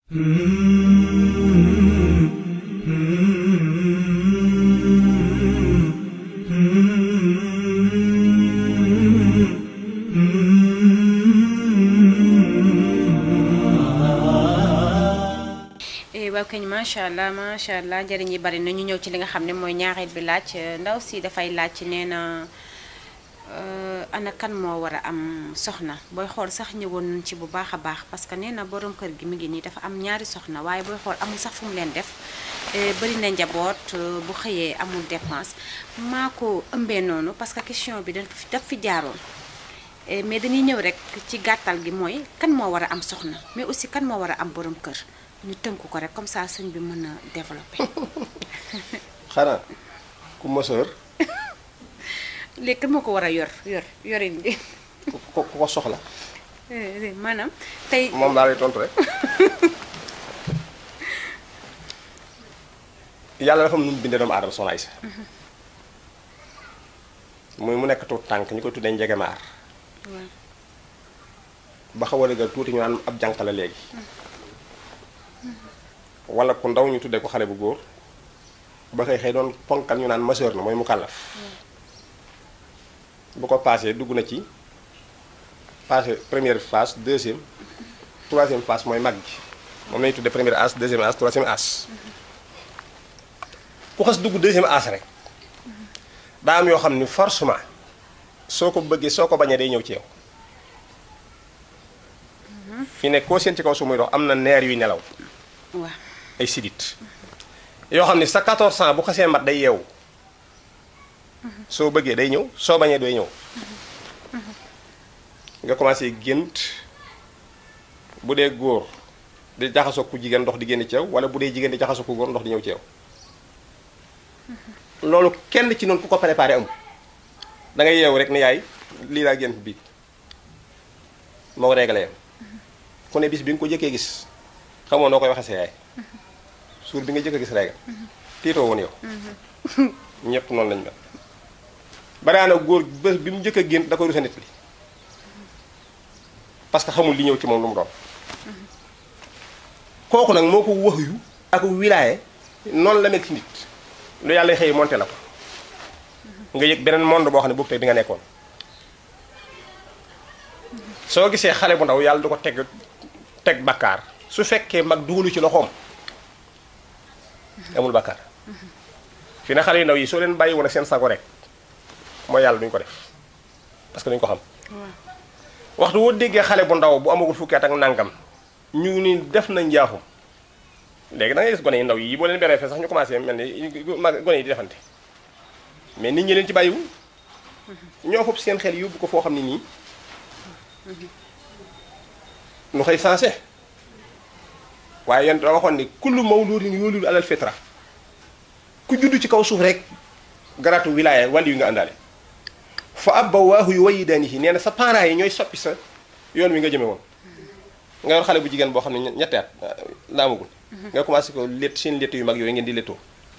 waaw kañ macha allah macha allah njëriñ yi bari na ñu ñëw ci li nga xam ne mooy ñaareel bi laaj ndaw si dafay laaj nee na ana kan moo war a am soxna booy xool sax ñëwoon nañ ci bu baax a baax parce que nee na borom kër gi mi ngi nii dafa am ñaari soxna waaye booy xool amul sax fu mu leen def bari na njaboot bu xëyee amul dépense maa ko ëmbee noonu parce que question bi daf fi jaaroon mais dañuy ñëw rek ci gàttal gi mooy kan moo war a am soxna mais aussi kan moo war a am borom kër ñu tënk ko rek comme ça sëñ bi mën a développer. xanaa ku mësoor. léegi kan moo ko war a yor yor yorin bi. ku ko ku ko soxla. maanaam tey. moom daal lay tontu rek. yàlla dafa am nu mu bindee doomu aadama soxna Aysa. muy mu nekk tuut tànk ñu koy tuddee njegemaar. ba xaw a dëggal tuuti ñu naan ab jànq la léegi. wala ku ndaw ñu tuddee ko xale bu góor ba xëy xëy doon ponkal ñu naan majeur na mooy mu kàllaf bu ko paasee dugg na ci passé première phase deuxième troisième phase mooy mag gi moom lañu tuddee première âge deuxième âge troisième âge ku xas dugg deuxième âge rek daa am yoo xam ni forcément soo ko bëggee soo ko bañee day ñëw ci yow fi ne koo seen ci kaw su muy dox am na neer yuy nelaw waaw ay sidit yoo xam ne sa 14 ans bu xasee mat day yeewu soo bëggee day ñëw soo bañee doy ñëw nga commencé gént bu dee góor di jaxasoo ku jigéen ndox di génn ci yow wala bu dee jigéen di jaxasoo ku góor ndox di ñëw ci yow loolu kenn ci noonu ku ko préparé amul da ngay yeewu rek ne yaay lii laa gént bii moo réglé yam ku ne bis bi nga ko jëkkee gis xamoo noo koy waxee sa yaay suur bi nga jëkk a gis régal tiitoo woon yow ñëpp noonu lañ mel baraana góor bés bi mu jëkk a gént da koy rusa nit li parce que xamul li ñëw ci moom lu mu doon kooku nag moo ko wax yu ak wilaaye noonu la mel ci nit lu yàlla xëy monté la ko nga yëg beneen monde boo xam ne boobu tey bi nga nekkoon soo gisee xale bu ndaw yàlla du ko teg teg bakkaar su fekkee mag dugalu ci loxoom amul bakkaar fi ne xale yu ndaw yi soo leen bàyyi woon ak seen sago rek mooy yàlla duñ ko def parce que duñ ko xam waxtu woo déggee xale bu ndaw bu amagul fukki at ak nangam ñu ni def na njaaxum léegi da ngay gis gone yi ndaw yi boo leen beree fee sax ñu commencé mel ni mag gone yi di defante mais nit ñi leen ci bàyyiwul ñoo fopp seen xel yóbbu ko foo xam ne nii nu xëy sensé waaye yéen da waxoon ni kullu mawludin yuuladu alal fitra ku juddu ci kaw suuf rek garatu wilaaya wàlli yu nga àndaale fa abbawaahu yuwayyidaanihi nee na sa parents yi ñooy soppi sa yoon wi nga jëme woon nga yor xale bu jigéen boo xam ne ñetti at la amagul nga commencé ko létt seen létt yu mag yooyu ngeen di léttoo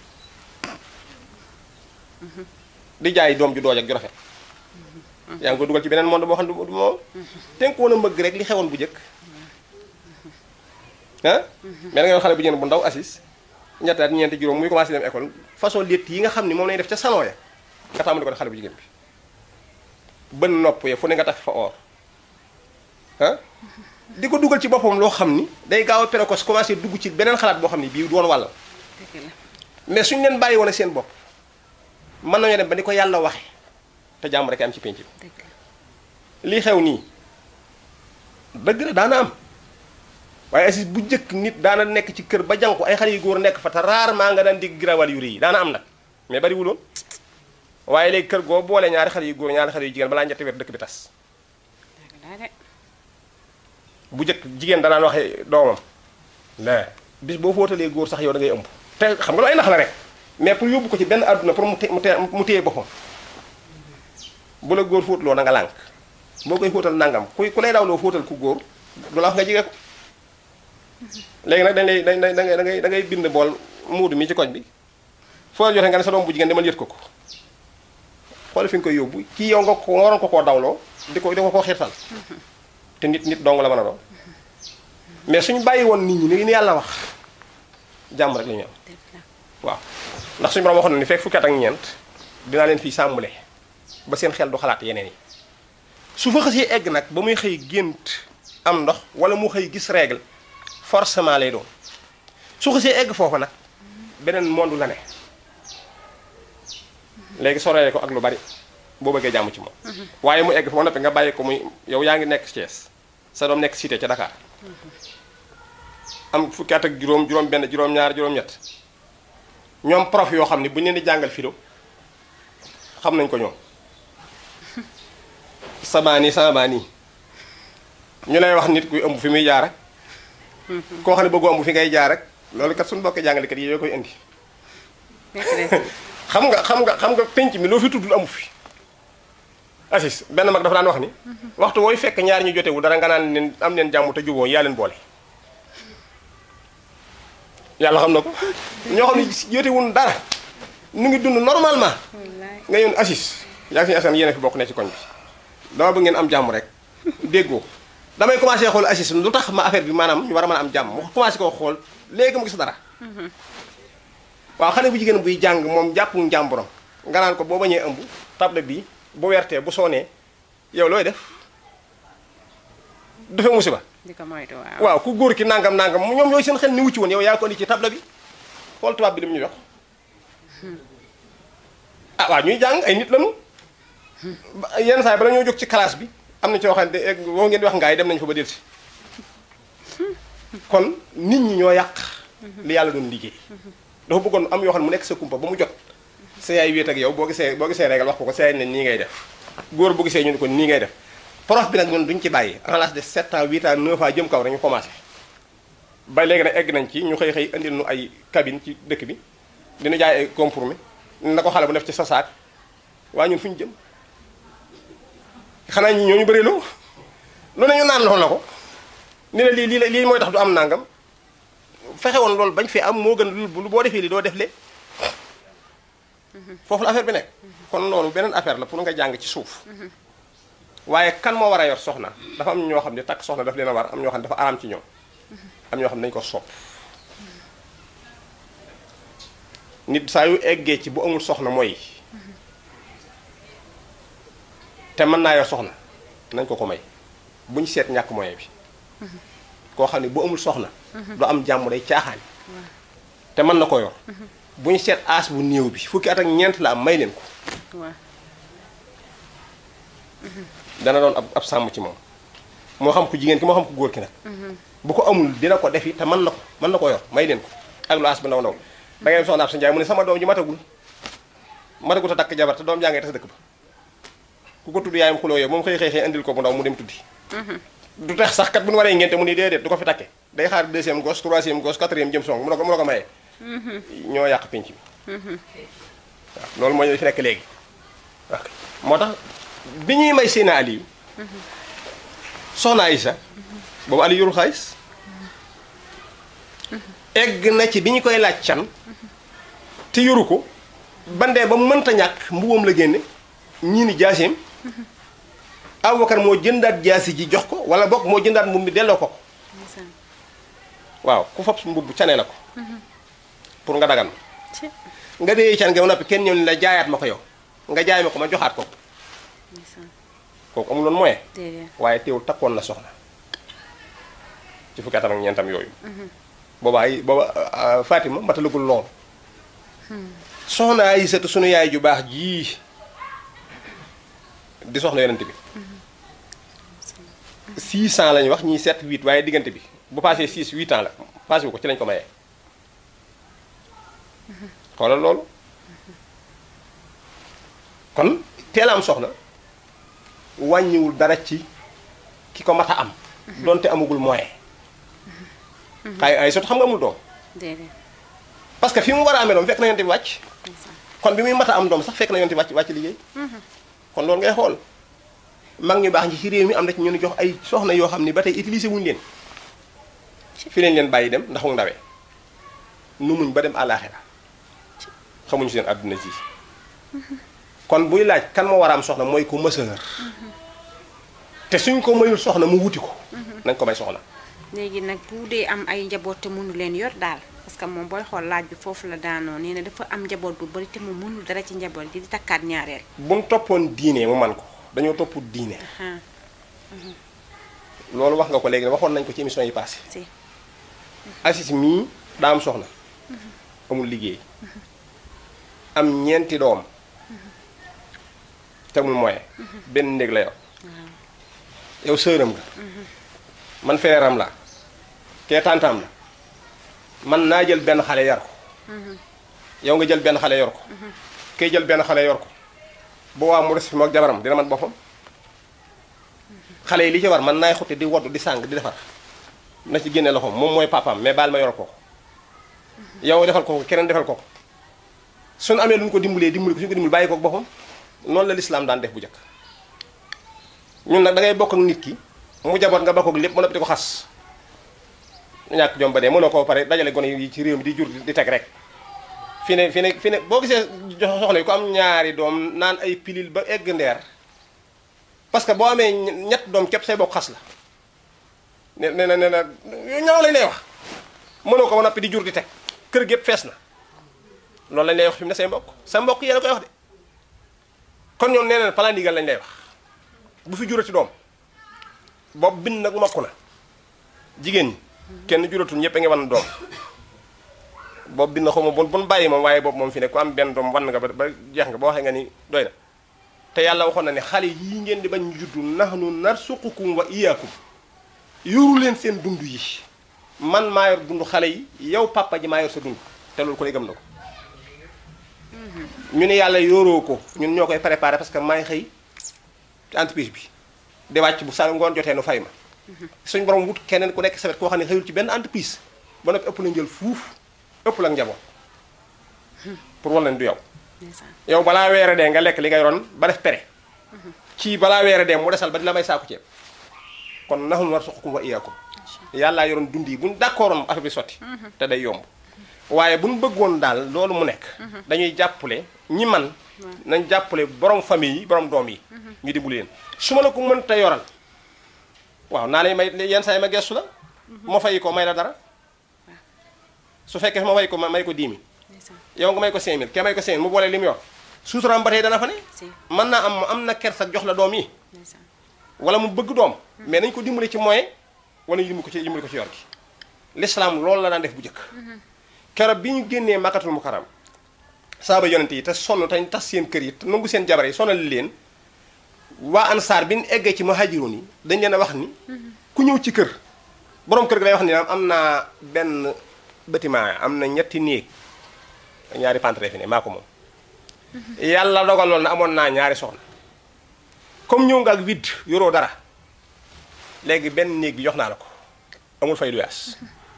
di jaay doom ju dooj ak ju rafet yaa ngi ko dugal ci beneen monde boo xam ne du moom tenkoon a mbëgg rek li xewoon bu njëkk ah mais da nga yor xale bu jigéen bu ndaw assis ñetti at ñeenti juróom muy commencé dem école façon létt yi nga xam ne moom lañuy def ca salon ya nga tàmbali ko def xale bu jigéen bi bën nopp ya fu ne nga tax fa or ah di ko dugal ci boppam loo xam ni day gaaw a précoce commencé dugg ci beneen xalaat boo xam ni bii doon wàll mais suñu leen bàyyi woon ak seen bopp mën nañoo dem ba ni ko yàlla waxe te jàmm rek am ci penc bi lii xew nii dëgg la daana am waaye assis bu njëkk nit daana nekk ci kër ba jànku ay xale yu góor nekk fa te rarement nga daan digg girawal yu rëy yi daana am nag mais bari wuloon waaye léegi kër goo boole ñaari xale yu góor ñaari xale yu jigéen balaa ñetti weer dëkk bi tas bu njëkk jigéen danaan waxe doomam la bis boo fóotalee góor sax yow da ngay ëmb te xam nga lu ay nax la rek mais pour yóbbu ko ci benn àdduna pour mu mu téye boppam bu la góor fóotloo na nga lànk boo koy fóotal nangam ku ku lay dawloo fóotal ku góor du la wax nga jige ko léegi nag dañ lay dañ da ngay da ngay da ngay bind bool muudu mi ci koñ bi foo joxe nga ne sa doom bu jigéen demal yët ko ko xool fi nga koy yóbbu kii yow nga ko waroon ko koo dawloo di ko di ko koo xiirtal te nit nit dong la mën a doon mais suñu bàyyi woon nit ñi ni yàlla wax jàmm rek la ñu am dëgg la waaw ndax suñu borom waxoon na ni fekk fukki at ak ñeent dinaa leen fii sàmmule ba seen xel du xalaat yeneen yi su fa xësee egg nag ba muy xëy gént am ndox wala mu xëy gis règle forcément lay doon su xësee egg foofa nag beneen monde la ne léegi soree ko ak lu bari boo bëggee jàmm ci moom waaye mu egg fa ba noppi nga bàyyi ko muy yow yaa ngi nekk Thiès sa doom nekk cité ca Dakar am fukki at ak juróom juróom benn juróom ñaar juróom ñett ñoom prof yoo xam ne bu ñu leen di jàngal philo xam nañ ko ñoom sabaani sabaani ñu lay wax nit kuy ëmb fi muy jaar rek koo xam ne bëggu ëmb fi ngay jaar rek loolu kat suñu bokk jàngalekat yi yoo koy indi maîtresse xam nga xam nga xam nga penc mi loo fi tuddul amu fi assis benn mag dafa daan wax ni waxtu wooy fekk ñaar ñu jotewu dara nga naan leen am leen jàmm te juboo yaa leen boole yàlla xam na ko ñoo xam ne jotewul dara nu ngi dund normalement wallaay nga yoon assis yaa ngi suñu asan yéen a fi bokk ne ci koñ bi dama bëgg ngeen am jàmm rek déggoo damay commencé xool assis lu tax ma affaire bi maanaam ñu war a mën a am jàmm mu commencé koo xool léegi mu gis dara waaw xale bu jigéen buy jàng moom jàpp njàmburam nga naan ko boo bañee ëmb table bi bu wertee bu soonee yow looy def dafa musiba di ko moytu waaw waaw ku góor ki nangam nangam ñoom yooyu seen xel ni wucci woon yow yaa ko indi ci table bi xool tubaab bi li mu ñu jox ah waaw ñuy jàng ay nit lañu ba- yenn saa yi bala ñoo jóg ci classe bi am na ci yoo xam ne de- boo ngeen di wax ngaay dem nañu fa ba delsi kon nit ñi ñoo yàq li yàlla doon liggéey dafa bëggoon am yoo xam ne mu nekk sa kumpa ba mu jot sa yaay wéet ak yow boo gisee boo gisee régal wax ko ko sa yaay ne nii ngay def góor bu gisee ñu ne ko nii ngay def prof bi nag ñun duñ ci bàyyi en l'âge de 7 ans 8 ans 9 ans jëm kaw rek ñu commencé ba léegi nag egg nañ ci ñu xëy xëy indil nu ay cabine ci dëkk bi dina jaay ay compromis na ko xale bu def ci sa saak waaye ñun fu ñu jëm xanaa ñi ñoo ñu bëri loo lu ne ñu naan lool na ko ni la lii lii la lii mooy tax du am nangam fexe woon loolu bañ fi am moo gën lu lu boo defee li doo def le foofu la affaire bi nekk kon loolu beneen affaire la pour nga jàng ci suuf waaye kan moo war a yor soxna dafa am ñoo xam ne takk soxna daf leen a war am ñoo xam ne dafa araam ci ñoom am ñoo xam ne dañu ko sopp nit saa yu eggee ci bu amul soxna mooy te mën naa yor soxna nañ ko ko may bu ñu seet ñàkk moyen bi koo xam ne bu amul soxna du am jàmm day caaxaan te mën na ko yor bu ñu seet aas bu néew bi fukki at ak ñeent la am may leen ko waaw dana doon ab ab sàmm ci moom moo xam ku jigéen ki moo xam ku góor ki nag bu ko amul dina ko defi te mën na ko mën na ko yor may leen ko ak lu aas bu ndaw ndaw da ngay dem soxna ab sa njaay mu ne sama doom ji matagul matagul a takk jabar te doom jaa ngay tas dëkk ba ku ko tudd yaayam xuloo yow moom xëy xëy xëy indil ko bu ndaw mu dem tuddi du tax sax kat bu ñu waree ngente mu ni déedéet du ko fi takke day xaar deuxième gos troisième gos quatrième jëm song mu ne ko mu ne ko mayee ñoo yàq penc bi waaw loolu mooy li fi nekk léegi ok moo tax bi ñuy may Seydina Aliou soxna Aïssa boobu Aliou yorul xaalis egg na ci bi ñu koy laaj can te yoru ko bandee ba mënta ñàkk mbubbam la génne ñii ni jaaseem Abubakar moo jëndaat jaasi ji jox ko wala bokk moo jëndaat mbubb mi delloo ko ko ndeysaan waaw ku fab mbubb cane la ko pour nga dagan ci nga dee can nga ba noppi kenn ñëw ni la jaayaat ma ko yow nga jaay ma ko ma joxaat ko ndeysaan kooku amuloon moyen déedéet waaye teewul takkoon na soxna ci fukki atam ak ñeentam yooyu booba ay booba ah, Fatima matalagul lool soxna Aysatu sunu yaay ju baax jii di soxna yonent bi 600 lañu wax ñii 7 8 waaye diggante bi bu passé 6 8 ans la passé wu ko ci lañ ko mayee xoolal loolu kon teel a am soxna wàññiwul dara ci ki ko mat a am donte amagul moyen ay ay sot xam nga amul doom déedéet parce que fi mu war a amee doom fekk na yonte bi wàcc ndeysaan kon bi muy mat a am doom sax fekk na yonte bi wàcc wàcc liggéey kon loolu ngay xool mag ñu baax ñi ci réew mi am na ci ñu jox ay soxna yoo xam ni ba tey utilisé wuñu leen fi lañ leen bàyyi dem ndax mu ndawee nu muñ ba dem àllaaxira xamuñu seen àdduna ji kon buy laaj kan moo war a am soxna mooy ko mësër te suñ ko mayul soxna mu wuti ko nañ ko may soxna léegi nag bu dee am ay njaboot te mënu leen yor daal parce que moom booy xool laaj bi foofu la daanoo nee na dafa am njaboot bu bari te mu mënul dara ci njaboot gi di takkaat ñaareel. buñ toppoon diine mu man ko dañoo topp diine ah loolu wax nga ko léegi waxoon nañ ko ci émission yi passé si Asis mii daa am soxna amul liggéey am ñeenti doom te amul moyen benn néeg la yow yow sëram nga man feeram la kee tàntaam la man naa jël benn xale yar ko yow nga jël benn xale yor ko kay jël benn xale yor ko bu waa mu des fi mook jabaram dina man boppam xale yi li ci war man naay xutti di woddu di sàng di defar na ci génne loxoom moom mooy papaam mais baal ma yor ko ko yow defal ko ko keneen defal ko ko suñu amee lu ñu ko dimbalee dimbali ko suñu ko dimbali bàyyi ko ak boppam noonu la lislaam daan def bu njëkk ñun nag da ngay bokk ak nit ki mu jaboot nga bokk ak lépp mën a di ko xas ñàkk jom ba dee mënoo koo pare dajale gone yi ci réew mi di jur di teg rek fi ne fi ne fi ne boo gisee jox soxna yi ko am ñaari doom naan ay pilil ba egg ndeer parce que boo amee ñett doom képp say bokk xas la ne ne ne ne ñaaw lañ lay wax mënoo ko ba noppi di jur di teg kër gépp fees na loolu lañ lay wax fi mu ne say mbokk sa mbokk yéen a koy wax de kon ñoom nee na plan ndigal lañ lay wax bu fi jurati doom boobu bind nag mokk na jigéen ñi kenn juratul ñëpp a ngi wan doom boobu bind xaw ma bon bon bàyyi moom waaye boobu moom fi ne ku am benn doom wan nga ba ba jeex nga ba waxee nga ni doy na te yàlla waxoon na ne xale yii ngeen di bañ ñu juddu nahnu narsuqukum wa iyaakum yoru leen seen dund yi man maa yor dund xale yi yow papa ji maa yor sa dund te loolu ko ne gëm na ko ñu ne yàlla yoroo ko ñun ñoo koy préparé parce que maay xëy ci entreprise bi di wàcc bu sa ngoon jotee nu fay ma suñ borom wut keneen ku nekk sa wet koo xam ne xëyul ci benn entreprise ba noppi ëpp la njël fuuf ëpp la njaboot pour wal leen du yow ndeysaan yow balaa weere dee nga lekk li ngay ron ba def pere ci balaa weere dee mu desal ba di la may saaku ceeb kon naxum war suqukum wa iyaakum yàllaa yoroon dund yi buñ d'accordoon affaire bi sotti te day yomb waaye buñ bëggoon daal loolu mu nekk dañuy jàppale ñi man nañ jàppale borom famille yi borom doom yi ñu dimbali leen su ma la ko mënta yoral waaw naa lay may yenn saa yi ma gestu la ma fay ko may la dara su fekkee ma fay ko ma may ko 10 000 ndeysaan yow nga may ko 5000 kee may ko 5000 mu boole li mu yor suuturaam ba tey dana fa ne si mën naa am am na kersa jox la doom yi ndeysaan wala mu bëgg doom mais nañ ko dimbali ci moyen wala ñu dimbali ko ci dimbali ko ci yor gi l'islam loolu la daan def bu njëkk keroog bi ñu génnee makkatul mukarram saaba yonente yi te sonn te tas seen kër yi te nangu seen jabar yi sonal leen waa ansaar bi ñu eggee ci muhaajiroon yi dañ leen a wax ni ku ñëw ci kër borom kër gi lay wax ni am naa benn bâtiment am na ñetti néeg ñaari pantre fi ne maa ko moom yàlla dogaloon na amoon naa ñaari soxna comme ñëw nga ak vide yoroo dara léegi benn néeg bi jox naa la ko amul fay duyaas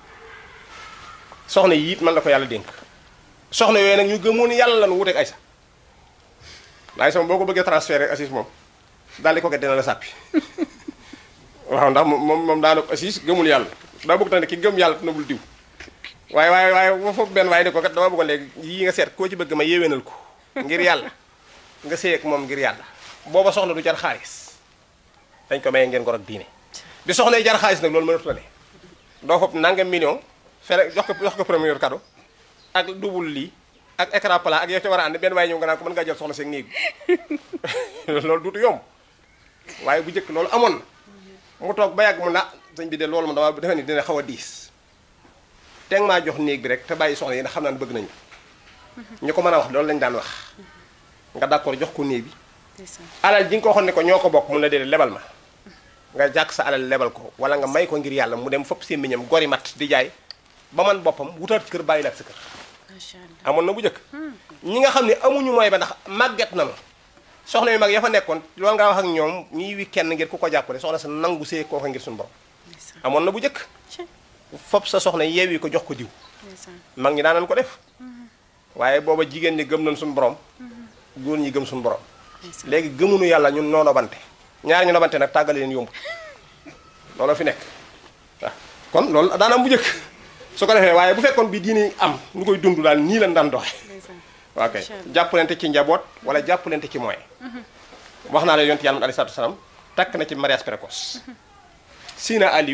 soxna yi it man la ko yàlla dénk soxna yooyu nag ñu gëmoon ni yàlla lan wuteeg Aysa waaye sama boo ko bëggee transféré Assis moom daal di ko dina la sàppi waaw ndax moom moom daanaka Assis gëmul yàlla daa bëgg tamit ki gëm yàlla te nabul diw waaye waaye waaye foofu benn waaye ne ko kat dama bëggoon léegi yii nga seet koo ci bëgg ma yéwénal ko ngir yàlla nga séy ak moom ngir yàlla booba soxna du jar xaalis dañ ko maye ngeen ngor ak diine bi soxna yi jar xaalis nag loolu mënatu la ne doo fopp nangam million fere jox ko jox ko premier cadeau ak double lii ak écran plat ak yow ci war a ànd benn waaye ñëw nga naan ko mën ngaa jël soxna seen néeg bi loolu duutu yomb waaye bu njëkk loolu amoon na mu toog ba yàgg mu na sëñ bi de loolu ma dama defe ni dina xaw a diis teg maa jox néeg bi rek te bàyyi soxna yi ndax xam naa ne bëgg nañu ñu ko mën a wax loolu lañu daan wax nga d'accord jox ko néeg bi ndeysaan alal ji nga ko waxoon ne ko ñoo ko bokk mun la déedéet lebal ma nga jàkk sa alal lebal ko wala nga may ko ngir yàlla mu dem fopp sémmiñam gori mat di jaay ba man boppam wutaat kër bàyyi la ak sa kër macha allah amoon na bu njëkk ñi nga xam ne amuñu mooy ba ndax màgget na ma soxna yu mag ya fa nekkoon loolu nga wax ak ñoom ñuy wi kenn ngir ku ko jàppale soxna sa nangu see kooka ngir suñu borom ndeysaan amoon na bu njëkk ci fopp sa soxna yeewi ko jox ko diw ndeysaan mag ñi daan ko def waaye booba jigéen ñi gëm nañ suñu borom góor ñi gëm suñu borom ndeysaan léegi gëmunu yàlla ñun noo nobante ñaari ñu nobante nag tàggale leen yomb loolu fi nekk waaw kon loolu daanam bu njëkk su ko defee waaye bu fekkoon bi diini am ñu koy dund daal nii lañ daan doxe ndeysaan waaw kay Incha allah. jàppalante ci njaboot wala jàppalante ci moyen wax naa la yonent yàlla alayhi salaatu wasalaam takk na ci mariage précoce Sina Aliou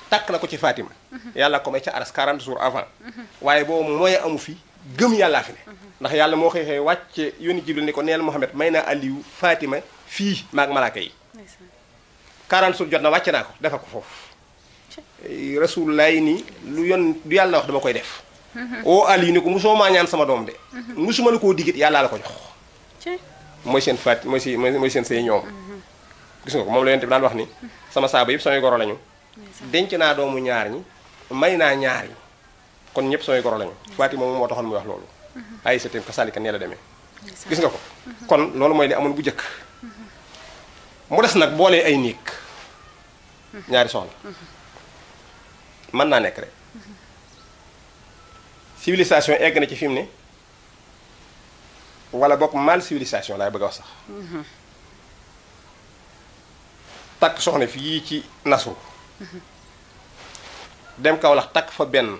takk na ko ci Fatima yàlla ko may ca aras 40 jours avant waaye boobu mooy amu fi gëm yàllaa fi ne ndax yàlla moo xëy xëy wàcce yónni Jibril ni ko neel Muhammad may naa Aliou Fatima fii maag malaaka yi ndeysaan 40 jours jot na wàcce naa ko defal ko foofu rasulullah yi nii lu yon du yàlla wax dama koy def oo Aliou ni ko mosoo maa ñaan sama doom de mosuma la koo digit yàllaa la ko jox ci mooy seen faat mooy si mooy seen say ñoom gis nga ko moom la yonent bi daan wax ni sama saaba yëpp samay goro lañu denc naa doomu ñaar ñi may naa ñaar ñi kon ñëpp samay goro lañu Fatima moom moo taxoon muy wax loolu ay sa ka salika nee la demee gis nga ko kon loolu mooy li amoon bu njëkk mu des nag boolee ay néeg ñaari soxna mën naa nekk rek civilisation egg na ci fi mu ne wala bokk mal civilisation laay bëgg a wax sax takk soxna fii ci nasu dem Kaolack takk fa benn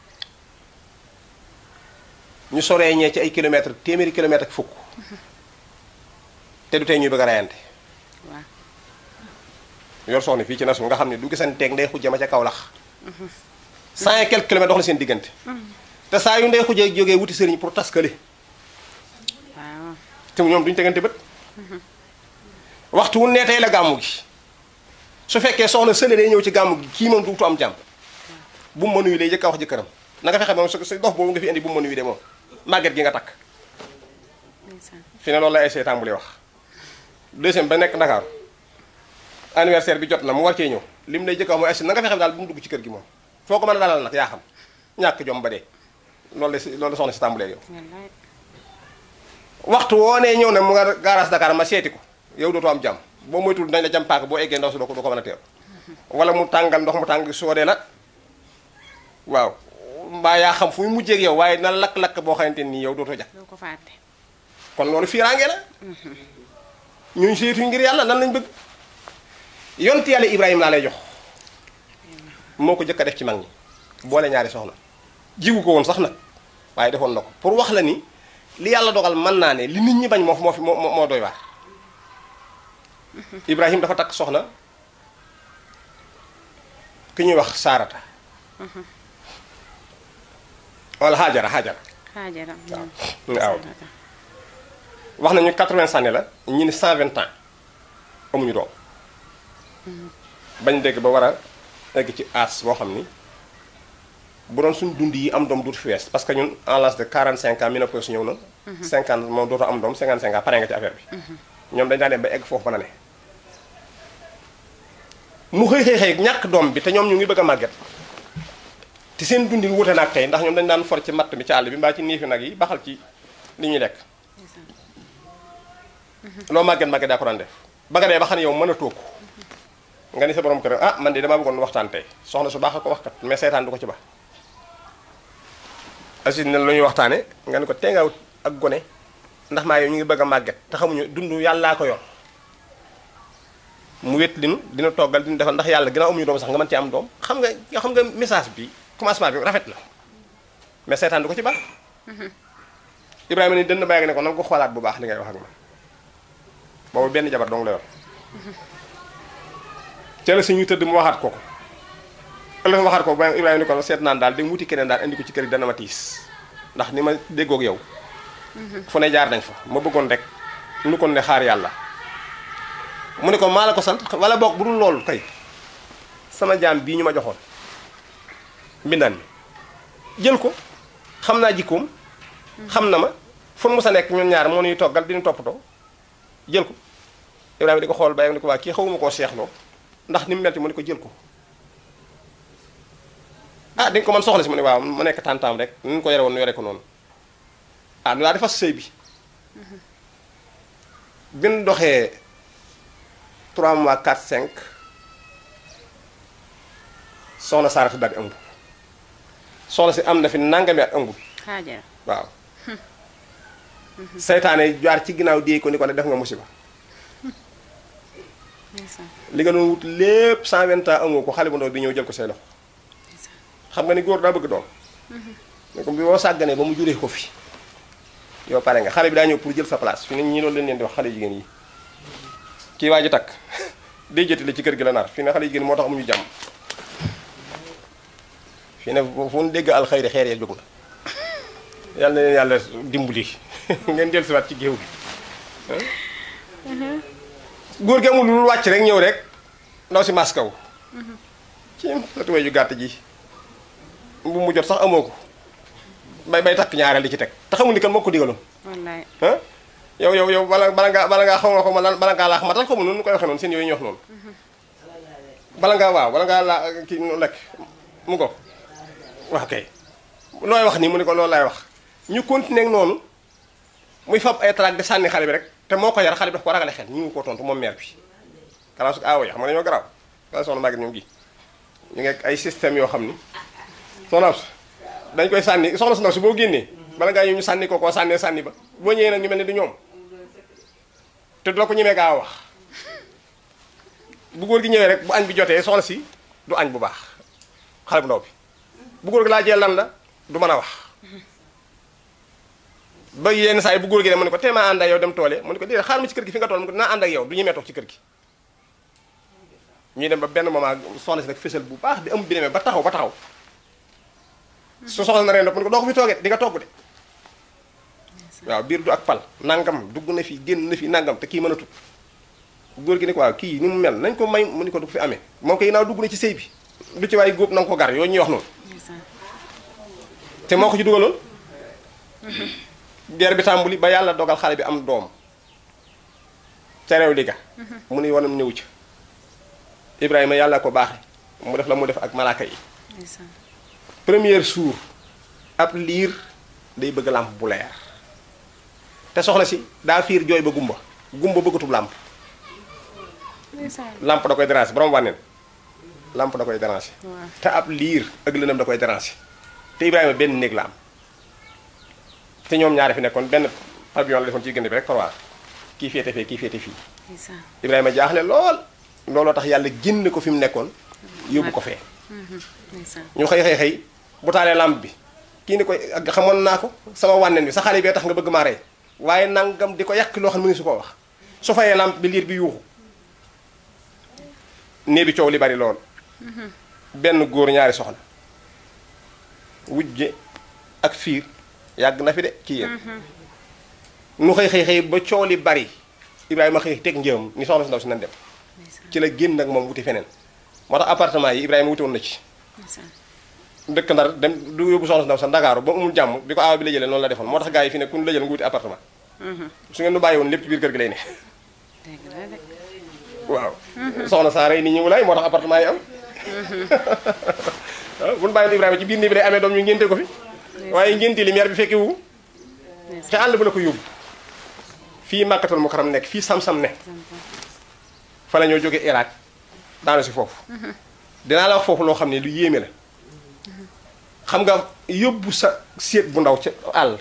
ñu soree ñee ci ay kilomètres téeméeri kilomètres ak fukk te du tey ñuy bëgg a rayante waaw yor soxna fii ci nasu nga xam ne du gisanteeg ndey xujja ma ca Kaolack cent et quelques kilomètres dox na seen diggante te saa yu ndey xujja jógee wuti sëriñ pour taskale waaw te ñoom duñu tegante bët waxtu wu ne tey la gàmmu gi su fekkee soxna sële day ñëw ci gàmmu gi kii moom duutu am jàmm bu mu ma nuyu lay jëkk a wax jëkkëram na nga fexe moom sa sa dox boobu nga fi indi bu mu ma nuyu de moom màgget gi nga takk ndeysaan fi ne loolu la ay see tàmbali wax deuxième ba nekk Ndakaaru anniversaire bi jot na mu war cee ñëw lim lay jëkk a wax mooy asi na nga fexe daal bu mu dugg ci kër gi moom foo ko mën a dalal nag yaa xam ñàkk jom ba dee loolu la si loolu la soxna si tàmbalee yow wallaay waxtu woo nee ñëw ne mu nga garage Dakar ma seeti ko yow dootoo am jàmm boo moytul dañ la jam paaka boo eggee ndaw si doo ko doo ko mën a teew wala mu tàngal ndox mu tàng soodee la waaw mbaa yaa xam fu mu mujjee ak yow waaye na lakk-lakk boo xamante nii yow dootoo jàpp doo ko fàtte kon loolu fiiraange la ñun seetuñ ngir yàlla lan lañ bëgg yonti yàlla Ibrahima laa lay jox moo ko jëkk a def ci mag ñi boole ñaari soxna jiwu ko woon sax nag waaye defoon na ko pour wax la ni li yàlla dogal mën naa ne li nit ñi bañ moo moo fi moo moo doy waar Ibrahima dafa takk soxna ki ñuy wax Saarata wala Hajara Hajara xaajara waaw wax nañu 80 années la ñi ni 120 ans amuñu doom bañ dégg ba war a egg ci as boo xam ni bu doon suñ dund yi am doom duutu fi wees parce que ñun en l'âge de 45 ans ménopause ñëw na 50 moom dootoo am doom 55 ans pare nga ci affaire bi ñoom dañ daan dem ba egg foofu ba na ne mu xëy xëy xëy ñàkk doom bi te ñoom ñu ngi bëgg a màgget te seen dundin wute na ak tey ndax ñoom dañ daan for ci matt mi ci àll bi mbaa ci niifi nag yi baxal ci li ñuy lekk loo màgget màgget daa ko daan def ba nga dee ba xam ne yow mën a toog nga ni sa borom kër ah man de damaa bëggoon waxtaan tey soxna su baax a ko wax kat mais seetaan du ko ci baax asi ne lu ñuy waxtaane nga ni ko tee nga wut ak gone ndax maa yow ñu ngi bëgg a màgget te xamuñu dund yàllaa ko yor mu wét linu dina toggal dina defal ndax yàlla ginnaaw amuñu doom sax nga mën ci am doom xam nga nga xam nga message bi commencement bi rafet la mais seetaan du ko ci baax Ibrahima ni dënn bàyyi ne ko na nga ko xoolaat bu baax li ngay wax ak man boobu benn jabar dong la yor ca la si ñu tëdd mu waxaat ko ko ëllëg waxaat ko ba Ibrahima ni ko seet naan daal dem wuti keneen daal indi ko ci kër gi dana ma tiis ndax ni ma déggoog yow fu ne jaar nañ fa ma bëggoon rek nu kon ne xaar yàlla mu ne ko maa la ko sant wala boog bu dul loolu tey sama jaam bii ñu ma joxoon mbindaan mi jël ko xam naa jikkoom xam na ma fu mu sa nekk ñun ñaar moo ñuy toggal di ñu toppatoo jël ko Ibrahima di ko xool bàyyi ni ko waa kii xawuma koo seexloo ndax ni mu mel mu ne ko jël ko ah di nga ko mën soxla si mu ne waaw mu nekk tàntaam rek ni ñu ko yore woon nu yore ko noonu ah nu daa di fas sëy bi bi nu doxee 3 mois 4 5 soxna Saarata daal di ëmb soxna si am na fi nangami at ëmbul xaajara waaw seytaane jaar ci ginnaaw déey ko ni ko ne def nga musiba ndeysaan li nga doon wut lépp 120 ans amoo ko xale bu ndaw bi ñëw jël ko say loxo xam nga ni góor daa bëgg doom ne ko bi boo sàgganee ba mu juree ko fi yow pare nga xale bi daa ñëw pour jël sa place fi ne ñii loolu leen leen di wax xale jigéen yi kii waa ji takk day jëti la ci kër gi la nar fi ne xale jigéen moo tax amuñu jàmm fii ne fu ñu dégg alxayri xeer ya jóg na yàlla na leen yàlla dimbali ngeen dellu siwaat ci géew gi góor gi amul lu wàcc rek ñëw rek ndaw si maas kaw ci sa tubéy ju gàtt ji bu mu jot sax amoo ko bay bay takk ñaareel di ci teg te xamul ni kan moo ko digaloon wallaay ah yow yow yow bala bala ngaa bala ngaa xaw nga ko ma lan bala ngaa laax matal ko mu noonu nu koy waxee noonu seen yooyu ñu wax noonu bala ngaa waaw bala ngaa laa kii nu lekk mu ko wax kay looy wax nii mu ne ko loolu laay wax ñu continuer ak noonu muy fab ay trac di sànni xale bi rek te moo ko yar xale bi daf ko ragale xel ñu ngi ko tontu moom mère bi kalaasu aawo yi xam nga dañoo garaaw kala soxna Maguette ñoom gi ñu ngi ak ay système yoo xam ni soxna su dañ koy sànni soxna su ndaw si boo génnee bala ngaa ñëw ñu sànni ko koo sànnee sànni ba boo ñëwee nag ñu mel ne du ñoom te du la ko ñemee gaa wax bu góor gi ñëwee rek bu añ bi jotee soxna si du añ bu baax xale bu ndaw bi bu góor gi laajee lan la du mën a wax ba yenn saa yi bu góor gi dem mu ne ko tee maa ànd ak yow dem toole mu ne ko déedéet xaar ma ci kër gi fi nga tool mu ne ko naa ànd ak yow du ñemee toog ci kër gi ñuy dem ba benn moment soxna si nag fësal bu baax di ëmb bi demee ba taxaw ba taxaw su soxla na reen mu ne ko doo ko fi toogee di nga togg de waaw biir du ak pal nangam dugg na fi génn na fi nangam te kii mën a tut góor gi ne ko waaw kii ni mu mel nañ ko may mu ni ko du ko fi amee moom kay naaw dugg na ci sëy bi du ci waay góob na nga ko gar yooyu ñuy wax noonu ndeysaan te moo ko ci dugaloon guerre bi tàmbuli ba yàlla dogal xale bi am doom ca réew li ga mu ni wanam ñëw ci Ibrahima yàlla ko baaxe mu def la mu def ak malaaka yi ndeysaan première jour ab liir day bëgg làmp bu leer te soxna si daa fiir jooy ba gumba gumba bëggatub làmp ndeysaan làmp da koy déranger borom wànneen làmp da koy déranger waaw te ab liir ak lëndëm da koy déranger te Ibrahima benn néeg la am te ñoom ñaari fi nekkoon benn pavillon la defoon ci diggante bi rek korwaar kii féete fee kii féete fii ndeysaan Ibrahima jaaxle lool looloo tax yàlla génn ko fi mu nekkoon yóbbu ko fee ndeysaan ñu xëy xëy xëy bu taalee lampe bi kii ni koy ak xamoon naa ko sama wànneen bi sa xale bee tax nga bëgg maa rey waaye nangam di ko yàq loo xam ne mu ngi su ko wax su fayee lampe bi liir bi yuuxu nee bi coow li bari lool benn góor ñaari soxna wujje ak fiir yàgg na fi de ci yéen nu xëy xëy xëy ba coow li bari Ibrahima xëy teg njëam ni soxna si ndaw si nan dem ndeysaan ci la génn ak moom wuti feneen moo tax appartement yi Ibrahima wuti woon na ci ndeysaan dëkk ndar dem du yóbbu soxna si ndaw sa ndakaaru ba amul jàmm bi ko aawa bi la jëlee noonu la defoon moo tax gars yi fi ne ku ñu la jël nga wuti appartement su ngeen nu bàyyi woon lépp ci biir kër gi lay ne dégg la de waaw soxna saa rey nit ñi wulaay moo tax appartement yi am waaw bu ñu bàyyi woon Ibrahima ci biir nii bi lay amee doom ñu ngénte ko fi waaye ngénte li maire bi fekki wu te àll bu la ko yóbbu fii màkkatal mu karam nekk fii sam-sam ne fa la ñoo jóge Irak daanu si foofu dinaa la wax foofu loo xam ne lu yéeme la xam nga yóbbu sa séet bu ndaw ca àll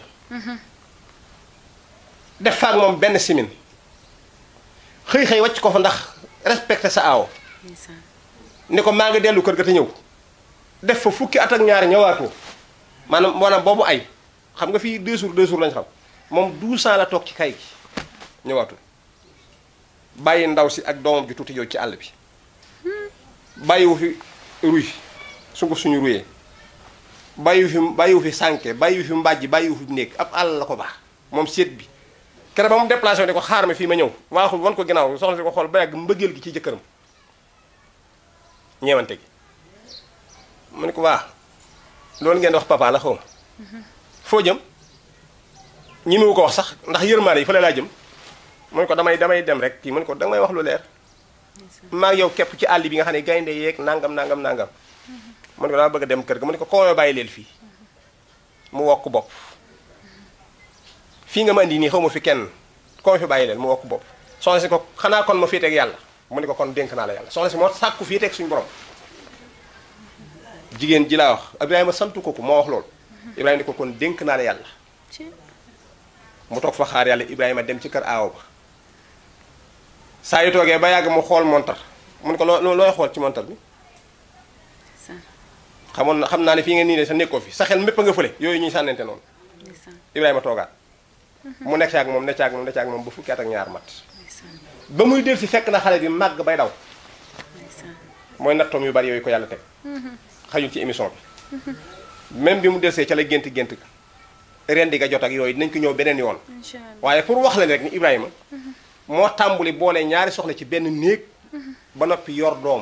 def faak moom benn simin xëy xëy wàcc ko fa ndax respecté sa aaw ndeysaan ni ko maa ngi dellu kër ga te ñëw def fa fukki at ak ñaari ñëwaatoo maanaam maanaam boobu ay xam nga fii deux jours deux jours lañ xam moom douze ans la toog ci kay gi ñëwaatul bàyyi ndaw si ak doomam ji tuuti yow ci àll bi bàyyiwu fi ruy sunguf suñu ruyee bàyyiwu fi bàyyiwu fi sànke bàyyiwu fi mbàjj bàyyiwu fi néeg ab àll la ko baax moom seet bi kere ba mu déplacé ne ko xaar ma fii ma ñëw waaxul wan ko ginnaaw soxna si ko xool ba yàgg mbëggeel gi ci jëkkëram ñeewante gi mu ne ko waa loolu ngeen di wax papa la xaw ma foo jëm ñi mu ko wax sax ndax yërmaane yi fa la laa jëm mu ne ko damay damay dem rek kii mu ne ko danga may wax lu leer maa ngi yow képp ci àll bi nga xam ne gaynde yeeg nangam nangam nangam mu ne ko dama bëgg a dem kër ga mu ne ko koo bàyyi leel fii mu wokk bopp fii nga ma indi nii xaw ma fi kenn koo ma fi bàyyi leen mu wokk bopp soxna si ko xanaa kon ma féeteeg yàlla mu ne ko kon dénk naa la yàlla soxna si moo sàkku féeteeg suñu borom jigéen ji laa wax Ibrahima santu ko ko moo wax loolu Ibrahima ni ko kon dénk naa la yàlla ci mu toog fa xaar yàlla Ibrahima dem ci kër aaw ba saa yu toogee ba yàgg mu xool montar mu ne ko loo looy xool ci montar bi ndeysaan xamoon na xam naa ne fii ngeen nii ne sa nekkoo fi sa xel mépp a nga fële yooyu ñuy sànnente noonu ndeysaan Ibrahima toogaat mu nekk ak moom nekk ak moom nekk ak moom ba fukki at ak ñaar mat ndeysaan ba muy del si fekk na xale bi màgg bay daw ndeysaan mooy nattoom yu bari yooyu ko yàlla teg xajul ci émission bi même bi mu desee ca la gént gént ga rendi ga jot ak yooyu dinañ ko ñëw beneen yoon incha allah waaye pour wax la ne rek ni Ibrahima moo tàmbuli boole ñaari soxna ci benn néeg ba noppi yor doom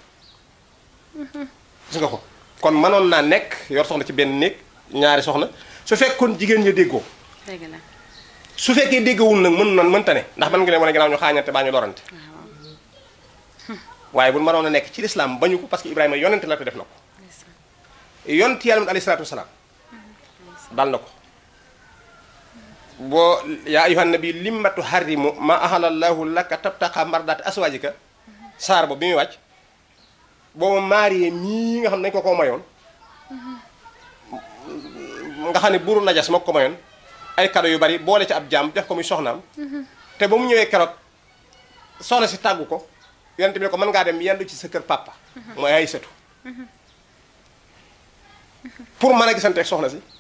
gis nga ko kon mënoon naa nekk yor soxna ci benn néeg ñaari soxna su fekkoon jigéen ña déggoo dëgg la su fekkee déggawul nag mën nan mënta ne ndax mën nga leen wane ginnaaw ñu xaañante baa ñu lorante waaw waaye bu mënoon a nekk ci lislaam bañu ko parce que Ibrahima yonente la te def na ko ndeysaan yonent yàlla mit alayhi salaatu wasalaam dal na ko boo yaa ayyuhan nabi limma tuharrimu ma ahalallahu laka tabtaqa mardaati aswaajika saar ba bi muy wàcc boobu maariye mii nga xam ne dañ ko ko mayoon nga xam ne buuru najas moo ko mayoon ay kado yu bari boole ci ab jaam def ko muy soxnaam te ba mu ñëwee keroog soxna si tàggu ko yonent bi ne ko mën ngaa dem yendu ci sa kër papa mooy ay sëtu pour mën a gisante ak soxna si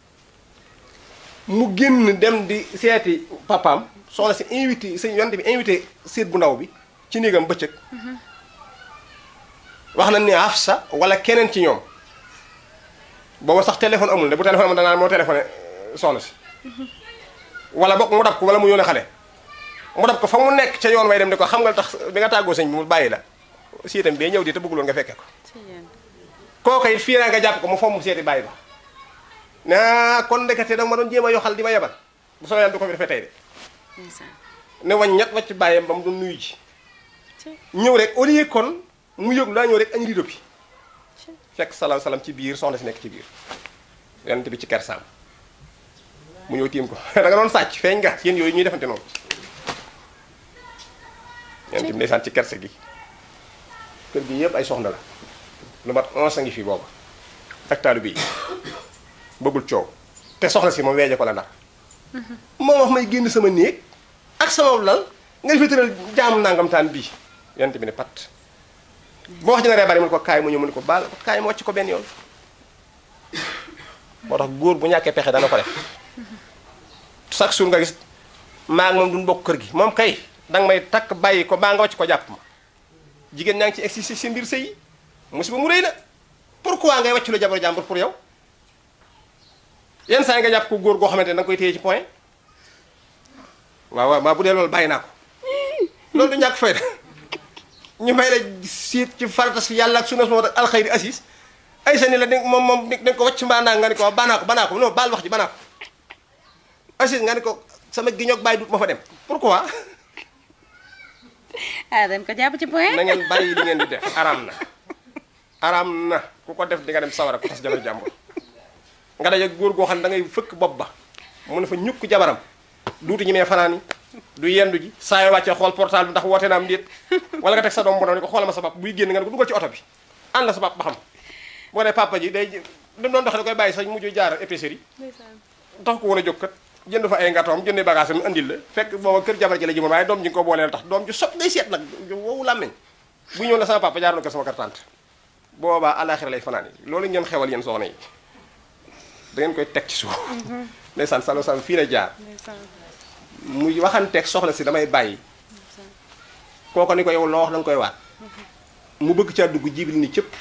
mu génn dem di seeti papaam soxna si invité sëñ yonent bi invité séet bu ndaw bi ci néegam bëccëg wax na ni Hafsa wala keneen ci ñoom booba sax téléphone amul ne bu téléphone amul danaa moo téléphoné soxna si wala bokk mu dab ko wala mu yónnee xale mu dab ko fa mu nekk ca yoon way dem ne ko xam nga tax bi nga tàggoo sëñ bi mu bàyyi la siitam bee ñëw di te bëgguloon nga fekke ko ci yéen kooka it fii naa nga jàpp ko mu fomm seeti bàyyi ba naa kon ndekete dama ma doon jéem a yoxal di ma yebal bu soo yàlla du ko fi defee tey de ndeysaan ne wañ ñett wàcc bàyyam ba mu doon nuyu ji ci ñëw rek au lieu kon mu yëg daa ñëw rek añ rido bi ci fekk salaam salaam ci biir soxna si nekk ci biir yonent bi ci kersaam mu ñëw tiim ko da nga doon sàcc feeñ nga yéen yooyu ñuy defante noonu yonent bi ndeysaan ci kerse gi kër gi yëpp ay soxna la lu mat onze a ngi fi booba ak taalu bi bëggul coow te soxna si moom weeje ko la ndax moo wax may génn sama néeg ak sama lal nga fi tëral jaam nangam taan bii yonent bi ne pat boo wax dina ree bari mu ne ko kaay mu ñëw mu ne ko baal kaay mu wàcc ko benn yoon moo tax góor bu ñàkkee pexe dana ko def chaque jour nga gis maa ngi moom duñ bokk kër gi moom kay danga may takk bàyyi ko baa nga wàcc ko jàpp ma jigéen ñaa ngi ci egsi si mbir sëy yi musiba mu rëy na pourquoi ngay wàcc lu jabar jàmbur pour yow yenn saa yi nga jàpp ko góor goo xamante ne danga koy téye ci point waaw waaw waaw bu dee loolu bàyyi naa ko loolu du ñàkk fayda ñu may la siit ci farata si yàlla ak sunna moo tax alxayri assis ay sa ni la dégg moom moom dañ ko wàcc mbaa naa nga ni ko banaa ko banaa ko non baal wax ji banaa ko assis nga ni ko sama giñoog bàyyi dut ma fa dem pourquoi ah dañ ko jàpp ci point na ngeen bàyyi li ngeen di def araam na araam na ku ko def di nga dem sawara ku tas jabar jàmbur nga daje góor goo xam ne da ngay fëkk bopp ba mu ne fa ñukk jabaram duuti ñi mee fanaan yi du yendu ji saa yoo wàccee xool portable bi ndax woote na am déet wala nga teg sa doom bu ndaw ni ko xoolal ma sa pap buy génn nga ne ko dugal ci oto bi ànd la sa pap ba xam boo dee papa ji day dem doon doxe da koy bàyyi sax mujj jaar épicerie ndeysaan tax ko woon a jóg kat jënd fa ay ngatoom jëndee bagage am andil la fekk booba kër jabar ji la jëmoon waaye doom ji nga ko booleel tax doom ji sot day seet nag wowu làmmeñ bu ñëw la sama papa jaar na ko sama kër tante boobaa alaxira lay fanaan yi loolu ngeen xewal yéen soxna yi da ngeen koy teg ci suuf ndeysaan salo sam fii la jaar ndeysaan muy waxanteeg soxna si damay bàyyi kooko ni ko yow loo wax da nga koy waat mu bëgg caa dugg jibil ni cëpp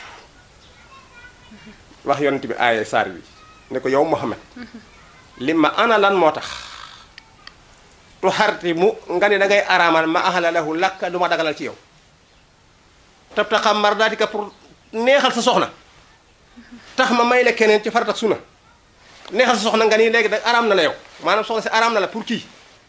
wax yonent bi aaye saar bi ne ko yow Muhammad li ma ana lan moo tax tu xarti mu nga ne da ngay araamal ma ahala lahu lakka du ma dagalal ci yow tab taxam mar daatika pour neexal sa soxna tax ma may la keneen ci farata ak suna neexal sa soxna nga ni léegi da araam na la yow maanaam soxna si araam na la pour kii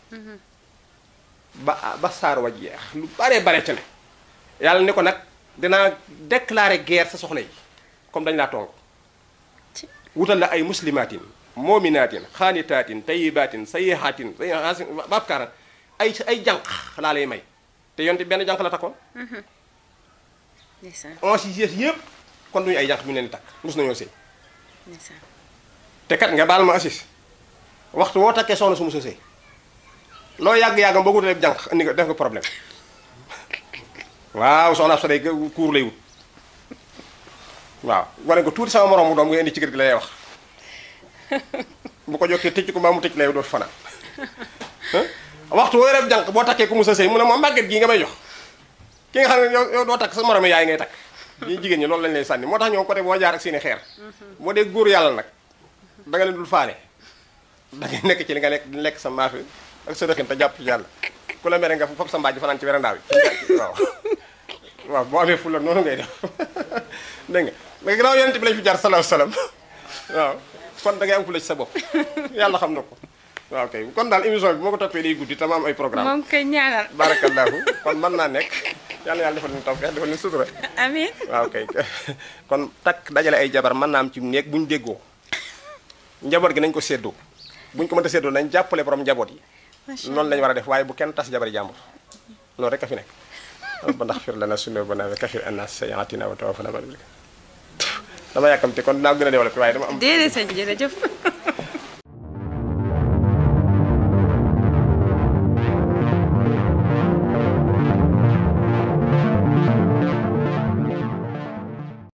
ba ba saar wa jeex lu bare bare ca ne yàlla ni ko nag dinaa déclarer guerre sa soxna yi comme dañ laa tong ci wutal la ay muslimatin moominaatin xaanitaatin tayibatin sayihaatin sayihaatin babkaaran ay ay jànq laa lay may te yonte benn jànq la takkoon ndeysaan on si yées yëpp kon duñu ay jànq ñu leen di takk mus nañoo sëy ndeysaan te kat nga baal ma assis waxtu woo takkee soxna su musa sëy loo yàgg-yàggam boo wutalee jànq indi nga def nga problème waaw soxna sa day kuur lay wut waaw wane ko tuuti sama moroom mu doom nga indi ci kër gi lay wax bu ko jokkee tëcc ko mbaa mu tëcc lay dootu fanaan waxtu woo rek jànq boo takkee ku musa sëy mu ne moom màgget gii nga may jox ki nga xam ne yow yow doo takk sa moroom yaay ngay takk ñii jigéen ñi loolu lañ lay sànni moo tax ñoom côté boo jaar ak seeni xeer boo dee góor yàlla nag da nga leen dul faale da ngay nekk ci li nga lekk di lekk sa maafe ak sa dëxin te jàpp ci yàlla ku la mere nga fop sa mbaaj fanaan ci werandaaw yi waaw waaw boo amee fulla noonu ngay def dégg nga mais ginnaaw yonent bi lañ fi jaar salaahu salaam waaw kon da ngay am fulla ci sa bopp yàlla xam na ko waaw kay kon daal émission bi moo ko toppee day guddi te ma am ay programme moom koy ñaanal barakallahu kon mën naa nekk yàlla yàlla defal ñu tawfeex defal ñu sutura amiin waaw kay kon takk dajale ay jabar mën naa am ci néeg bu ñu déggoo njaboot gi nañ ko séddoo bu ñu ko mënta séddoo nañ jàppale borom njaboot yi noonu lañu war a def waaye bu kenn tas jabari jàmbur loolu rek a fi nekk rabbana xfir lana sunubana wa kafir anna sayyiatina wa tawaffana dama yàkkamte kon dinaa gën a développé waaye dama am déedéet sëñ jërëjëf